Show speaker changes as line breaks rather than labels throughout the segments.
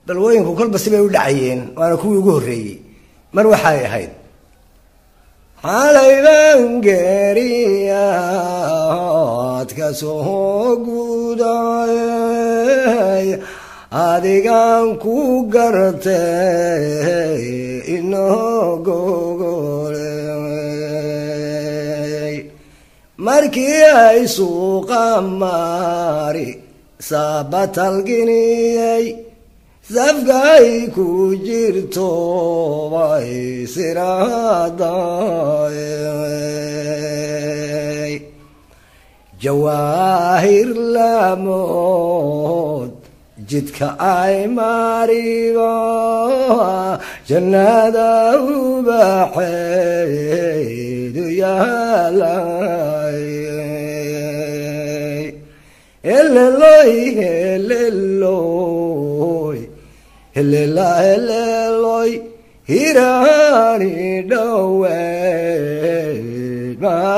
balwooyinku kolba sibay u dhacayeen waana kuwii ugu horreeyey mar waxay ahayd xalayban geeriyaad ka soo guday adigan ku gartay inogogoley markii ay suuqa mari sabatalginiyey safkay ku jirto bay siraaday jawaahir lamood jidka ay marigo jannada ubaxeedu yaalay heleloy heleloy helela heleloy hiraani dhoweyd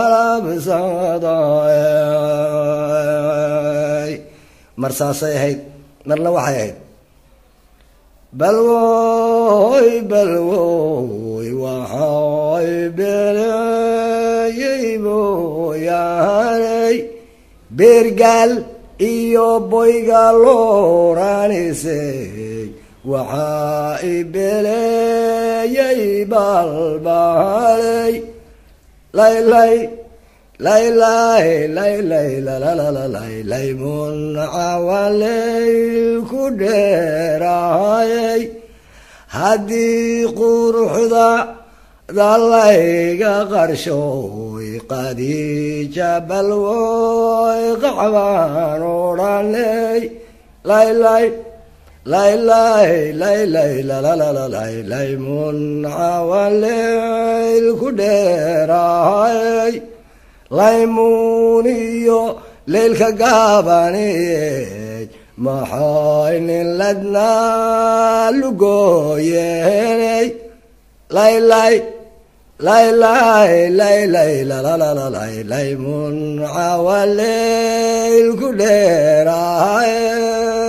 malabsaday mar saasay ahayd marna waxay ahayd balwoy balwoy waxay beleeyey mooyaaney beergaal iyo boyga looranisey waxaa i beleeyey balbaley laylay laylay laylay lalalalalay laymun cawaley ku dheeraayey haddii quruxda dalayga qarshooy qadiija balwoy qacbaan odhaney laylay laylay laylay lalalalalay laymun cawaleyl ku dheeraayey laymuun iyo leylka gaabaniyey maxay nin ladnaa lugooyeney laylay laylay laylay lalalalalay laymun cawaleyl ku dheeraayey